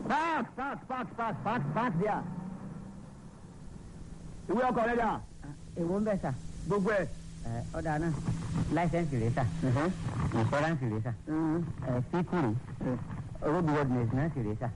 park park park park park park there. ìwé ọkọ̀ rẹ̀ dà èwo ń bẹ̀ sà gbogbo ẹ̀. ẹ ọ̀dà náà láìsẹ̀nsì rẹ̀ sà ìfọ́ránsì rẹ̀ sà ẹ síkùrì roadworthiness náà sì rẹ̀ sà.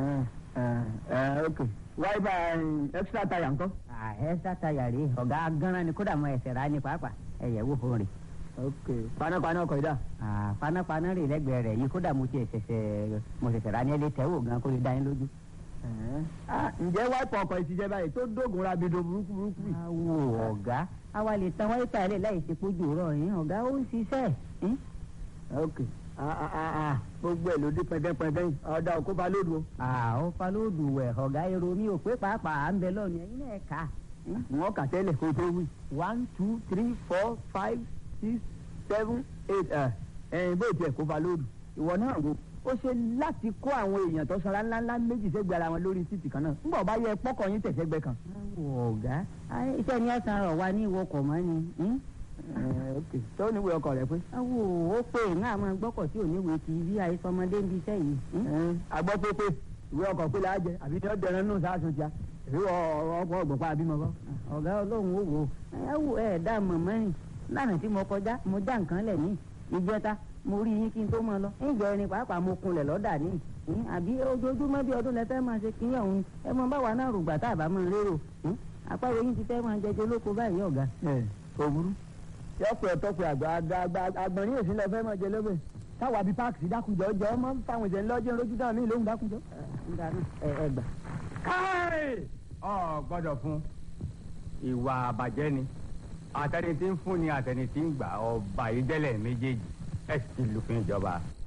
ok wáyébà extra tire ńkọ́. ẹ sátayà rè ọ̀gá gánran ni kódà mọ ẹsẹ̀ rà ní pàápàá ẹ̀yẹ̀ wò fún rè. ok panápaná ọkọ̀ yìí dà. panápaná rè lẹ́gbẹ̀ẹ́ rẹ̀ yìí kódà mo ti ṣẹ̀ṣẹ̀ mo ṣẹ̀ṣẹ̀ rà ní ẹlẹ́ tẹ́wò gan kó lè dá yín lójú. Ah, ǹjẹ́ wáìpù ọkọ̀ ìtìjẹ́ báyìí tó dógùn rabido burúkú burúkú yìí. awo ọ̀gá àwa lè tan wáyé tààlẹ̀ láì ṣe pójú rọ̀ yín ọ̀gá ó ń ṣiṣẹ́ yín. ok ah, ah, ah, ah, gbogbo ẹ̀ ló dé pẹ́ndẹ́pẹ́ndẹ́ yìí ọ̀dà òkú bá lódù o. àwọn falóòdù wẹ̀ ọ̀gá èrò mi ò pé pàápàá à ń bẹ lọ́ọ̀nù ẹ̀yin náà kà á. wọ́n kà tẹ́lẹ̀ kó tó wí. one two three four five six seven eight ẹ̀ ẹ̀yìn bó tiẹ̀ kó ba lódù. ìwọ náà wo ó ṣe láti kó àwọn èèyàn tó sanra ńláńlá méjì sẹ́gbẹ̀ẹ́ ara wọn lórí títì kan náà ńgbà ọba yẹ pọ́kọ̀ yín tẹ̀sẹ̀gbẹ́ kan. awo ọ̀gá ayé iṣẹ́ ni ẹ̀sán rọ̀ wá ní ìwọkọ̀ mọ́ ni. hmm? ẹ̀ ok tó níwèé ọkọ̀ rẹ pé. awo ó pé ń àmọ́ gbọ́kọ̀ tí ò ní wèé ti bí àìsọmọdé ń bi iṣẹ́ yìí. hmm? agbọ́ pé pé ìwé ọkọ̀ pé láàjẹ àbí ní ọ̀dẹ̀rẹ̀ nù sáàsùn tíá èyí ọkọ̀ ọgbọ̀n pa àbímọ kọ́. ọ̀gá ọlọ́run ó wò ó ẹ wò ẹ dá mọ̀mọ́ rìn lánàá tí mo kọjá mo já nǹkan lẹ̀ ní ìjẹta mo rí yín kí n tó máa lọ ìjọ ẹni pàápàá mo kunlẹ̀ lọ́dà ní ìhín àbí ojoojúmọ́ bí ọdún lẹ́fẹ́ máa ṣe kíyàn òun ẹ mọ báwa náà rògbà tá a bá máa lérò ìhín àpárò yín ti fẹ́ máa jẹjẹ lóko báyìí ọ̀gá. ẹ òwúrú yọpẹ ọtọpẹ àgbà àgbà àgbọ̀nrín èsì lọ fẹ́ mọ̀ jẹ lóbẹ̀ táwa bíi páàkì sí dákúnjọ jọ ọmọ fáwọn ìjẹ ńlọ́jọ́ lójú dáhùn ní ìlóhùn dákúnjọ. ẹ ẹ gbà. káì ọ gbọ́dọ̀ fún ìwà àbàjẹ́ ni àtẹni tí ń fún ni àtẹni tí ń gbà ọba ìdẹ́lẹ̀ méjèèjì ẹ sì ti lùfin ìjọba.